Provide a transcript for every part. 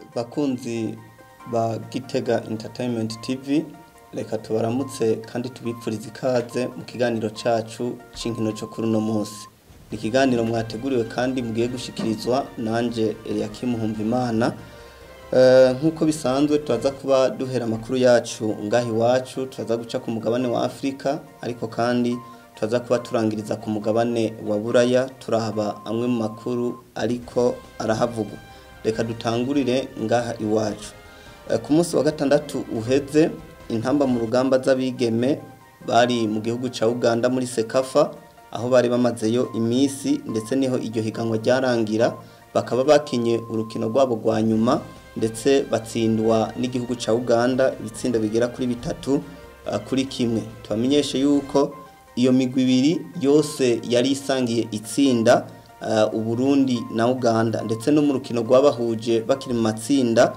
bakunzi ba Gitega Entertainment TV reka tubaramutse kandi tubipfurize ikaze mu kiganiro cacu c'inkino cyo kuri uno munsi ni ikiganiro mwateguriwe kandi mugiye gushikirizwa nanje Eliakim Humvimana Uh, nk'uko bisanzwe turaza kuba duhera amakuru yacu ngaho iwacu turaza guca ku mugabane wa Afrika ariko kandi turaza kuba turangiriza ku mugabane wa Buraya turahaba amwe mu makuru ariko arahavugwa reka dutangurire ngaha iwacu uh, ku munsi wa gatandatu uheze intamba mu rugamba z'abigeme bari mu gihugu ca Uganda muri Sekafa aho bari bamazeyo imisi ndetse niho iryo higanwa ryarangira bakaba bakinye urukino rwabo rwa nyuma ndetse batsindwa n'igihugu ca Uganda ibitsindo bigera kuri bitatu uh, kuri kimwe tubamenyeshe yuko iyo migwi ibiri yose yari isangiye itsinda uh, Uburundi na Uganda ndetse no mu rukino rwabahuje bakiri mu matsinda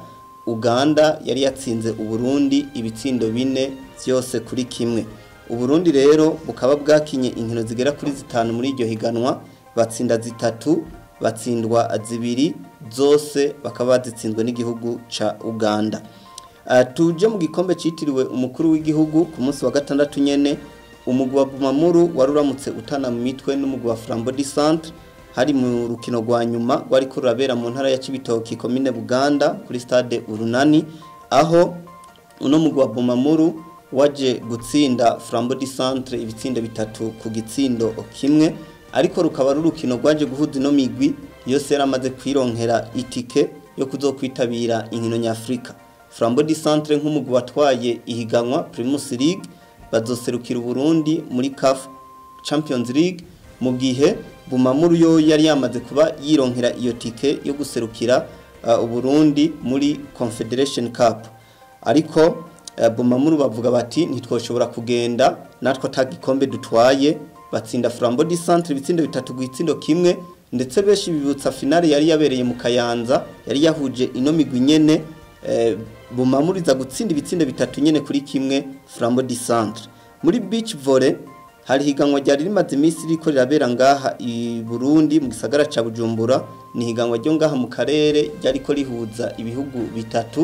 Uganda yari yatsinze Uburundi ibitsindo bine byose kuri kimwe Uburundi rero bukaba bwakinye inkino zigera kuri zitanu muri iryo higanwa batsinda zitatu batsindwa zibiri zose bakaba bazitsinzwe n'igihugu ca Uganda uh, tuje mu gikombe citiriwe umukuru w'igihugu ku munsi wa gatandatu nyene umugwi wa Bumamuru wari uramutse utana mu mitwe n'umugwi wa Flambeau du Centre hari mu rukino rwa nyuma rwari ko rurabera mu ntara ya Cibitoki komine Buganda kuri stade Urunani aho uno mugwi wa Bumamuru waje gutsinda Flambeau du Centre ibitsindo bitatu ku gitsindo kimwe ariko rukaba rurukino rwaje guhuza ino migwi yose yaramaze kwironkera itike yo kuzokwitabira inkino nyafrika Flambeau du Centre nk'umugwi watwaye ihiganwa Primus League bazoserukira Burundi muri CAF Champions League mu gihe Bumamuru yo yari yamaze kuba yironkera iyo tike yo guserukira uh, Burundi muri Confederation Cup ariko uh, Bumamuru bavuga bati ntitwoshobora kugenda natwe atagikombe dutwaye batsinda Flambeau du Centre ibitsindo bitatu guitsindo kimwe ndetse beshi bibutsa finale yari yabereye mu Kayanza yari yahuje ino migwi nyene eh, bumamuriza gutsinda ibitsindo bitatu nyene kuri kimwe Flambeau du Centre muri beach volley hari higanwa ryari rimaze iminsi riko rirabera ngaha i Burundi mu gisagara ca Bujumbura ni higanwa ryo ngaha mu karere ryariko rihuza ibihugu bitatu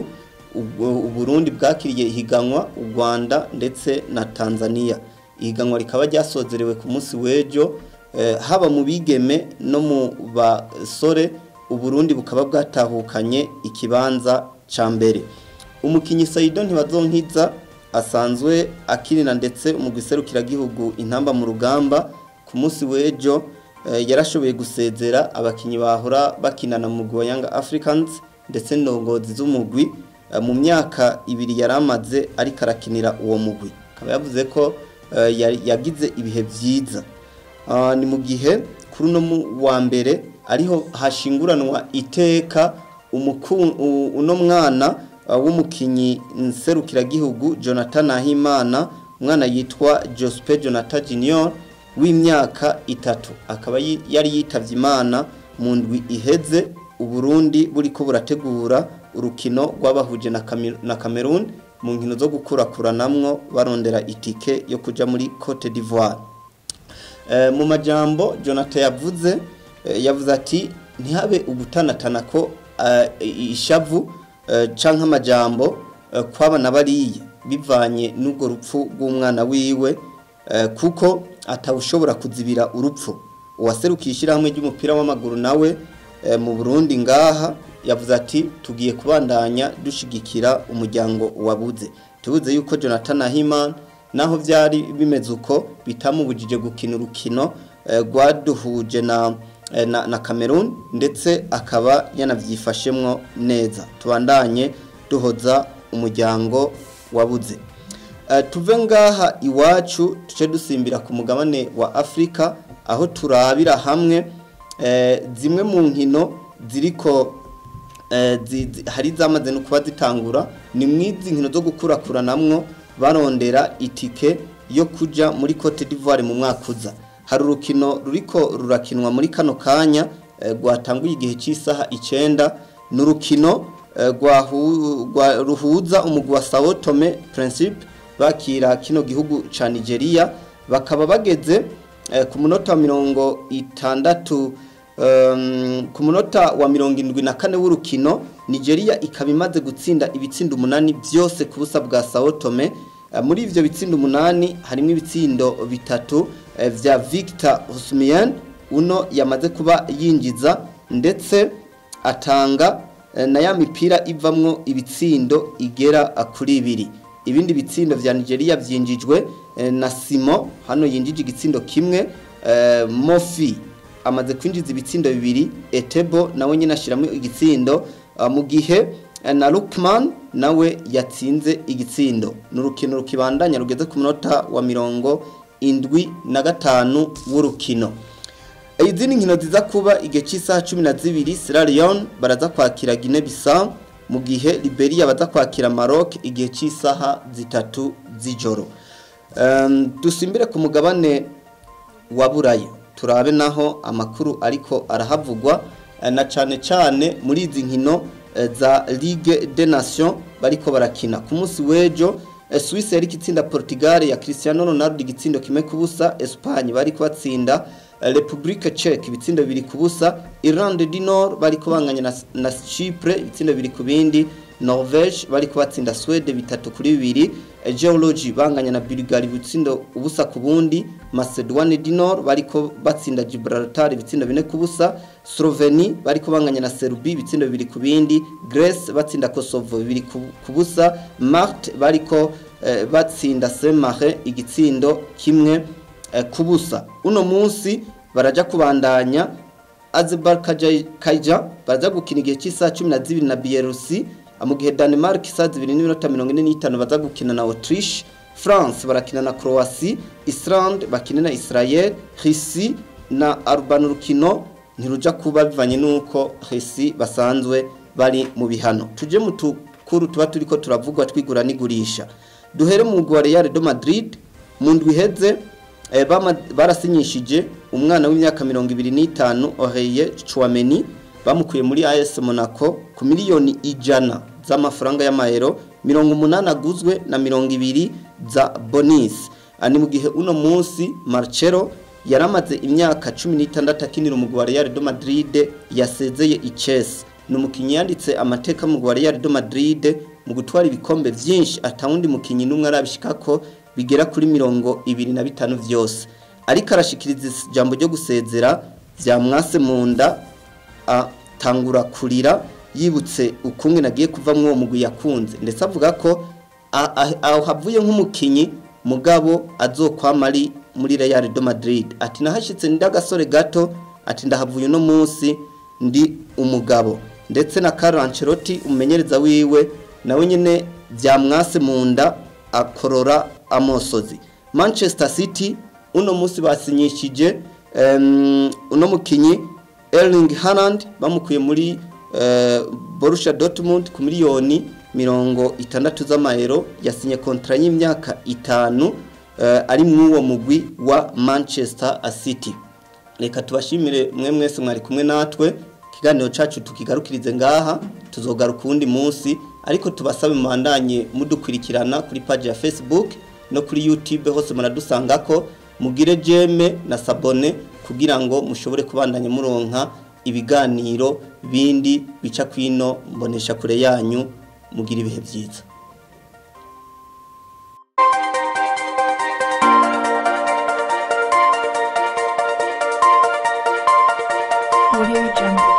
u Burundi bwakiriye higanwa u Rwanda ndetse na Tanzania ihiganwa rikaba ryasozerewe ku munsi w'ejo eh, haba mu bigeme no mu basore uburundi bukaba bwatahukanye ikibanza ca mbere umukinyi Saido ntibazonkiza asanzwe akinira ndetse umugwiserukira gihugu intamba mu rugamba ku munsi w'ejo eh, yarashoboye gusezera abakinyi bahora bakinana mu mugwi wa Young Africans ndetse n'indongozi z'umugwi eh, mu myaka ibiri yaramaze ariko arakinira uwo mugwi akaba yavuze ko yagize ibihe byiza ni mu gihe kuri uno wa mbere ariho hashinguranwa iteka uno mwana w'umukinnyi nserukiragihugu jonathan ahimana umwana yitwa jospe jonathan junior w'imyaka itatu akaba yari yitabye imana mu ndwi iheze uburundi buri ko burategura urukino rwabahuje na cameroon mu nkino zo gukurakuranamwo barondera itike yo kuja muri Cote d'Ivoire e, mu majambo Jonathan yavuze e, yavuze ati ntihabe ugutanatana ko e, ishavu e, canke amajambo e, kwabana bariye bivanye n'ubwo rupfu rw'umwana wiwe e, kuko atawushobora kuzibira urupfu uwaserukiye ishyirahamwe ry'umupira w'amaguru nawe e, mu Burundi ngaha yavuze ati tugiye kubandanya dushigikira umuryango wabuze tubuze yuko Jonathan Ahiman naho byari bimeze uko bitamubujije gukina urukino rwaduhuje na, na na Cameroon ndetse akaba yanavyifashemwo neza tubandanye duhoza umuryango wabuze uh, tuve ngaha iwacu tuce dusimbira ku mugabane wa Afrika aho turabira hamwe uh, zimwe mu nkino ziriko hari zamaze no kuba zitangura ni mwizi nkino zo gukurakuranamwo barondera itike yo kuja muri Cote d'Ivoire mu mwaka uza hari urukino ruriko rurakinwa muri kano kanya rwatanguye igihe cy'isaha icenda ni urukino ruhuza umugwi wa Sao Tome Principe bakira kino gihugu ca Nigeria bakaba bageze ku munota wa mirongo itandatu um, ku munota wa mirongo indwi na kane w'urukino nigeria ikaba imaze gutsinda ibitsindo umunani byose ku busa bwa sao tome Uh, muri ivyo bitsindo umunani harimo ibitsindo bitatu uh, vya victor husmien uno yamaze kuba yinjiza ndetse atanga uh, na ya mipira ivamwo ibitsindo igera uh, kuri ibiri ibindi bitsindo vya nigeria vyinjijwe uh, na simo hano yinjije igitsindo kimwe uh, mofi amaze kwinjiza ibitsindo bibiri etebo nawe nyine ashyiramo igitsindo uh, mu gihe uh, na lukman nawe yatsinze igitsindo ni urukino rukibandanya rugeze ku munota wa mirongo indwi na gatanu w'urukino izindi nkino ziza kuba igihe cy'isaha cumi na zibiri Sierra Leone baraza kwakira Guinea Bissau mu gihe Liberia baza kwakira Maroc igihe cy'isaha zitatu z'ijoro um, dusimbire ku mugabane wa Buraya turabe naho amakuru ariko arahavugwa eh, na cane cane muri izi nkino eh, za Ligue des Nations bariko barakina ku munsi w'ejo eh, Suisse yari itsinda Portugal ya Cristiano Ronaldo igitsindo kimwe ku busa Espagne bariko batsinda eh, Republique Czech ibitsindo bibiri ku busa Irlande du Nord bariko banganya na, na Chypre ibitsindo bibiri ku bindi Norvège bariko batsinda Swede bitatu kuri bibiri eh, Geology banganya na Bulgaria ibitsindo ubusa ku bundi Macedoine du Nord bariko batsinda Gibraltar ibitsindo bine ku busa Slovenia bariko banganya na Serbia ibitsindo bibiri ku bindi Greece batsinda Kosovo bibiri ku ku busa Malte bariko eh, batsinda Saint-Marin igitsindo kimwe eh, ku busa uno munsi baraja kubandanya Azerbaijan baraza gukina igihe cy'isaha cumi na zibiri na Bielorusi mu gihe Denmark isaha zibiri n'iminota mirongo ine n'itanu baza gukina na Autriche France barakina na Croatie Islande bakina na Israel Russie na Alban urukino ntiruja kuba bivanye nuko Russie basanzwe bari mu bihano tuje mu tukuru tuba turiko turavugwa twigura n'igurisha duhere mu mugwa Real de Madrid mu ndwi iheze eh, bama- barasinyishije umwana w'imyaka mirongo ibiri n'itanu Oreille Chouameni bamukuye muri AS Monaco ku miliyoni ijana z'amafaranga y'amayero mirongo umunani aguzwe na mirongo ibiri za bonus ani mu gihe uno munsi Marcelo yaramaze imyaka cumi n'itandatu akinira umugwi wa Real de Madrid yasezeye i Chelsea ni umukinnyi yanditse amateka mu mugwi wa Real de Madrid mu gutwara ibikombe vyinshi atawundi mukinnyi n'umwe arabishikako bigera kuri mirongo ibiri na bitanu vyose ariko arashikiriza ijambo ryo gusezera vyamwase mu nda atangura kurira yibutse ukunge nagiye kuva uwo mugwi yakunze ndetse avuga ko a- a- aho havuye nk'umukinyi mugabo azokwama ari muri Real de Madrid ati nahashitse ndi agasore gato ati ndahavuye uno munsi ndi umugabo ndetse na Carlo Ancelotti umumenyereza wiwe nawe nyene vyamwase mu nda akorora amosozi Manchester City uno munsi basinyishije um, uno mukinyi Erling Haaland bamukuye muri uh, Borussia Dortmund ku miliyoni mirongo itandatu z'amayero yasinye kontra y'imyaka itanu uh, ari mw'uwo mugwi wa Manchester City reka tubashimire mwe mwese mwari kumwe natwe ikiganiro cacu tukigarukirize ngaha tuzogaruka uwundi munsi ariko tubasabe mubandanye mudukurikirana kuri page ya Facebook no kuri YouTube hose muradusangako mugire jeme na sabone kugira ngo mushobore kubandanya muronka ibiganiro bindi bica kwino mbonesha kure yanyu mugira ibihe byiza Audio Jungle.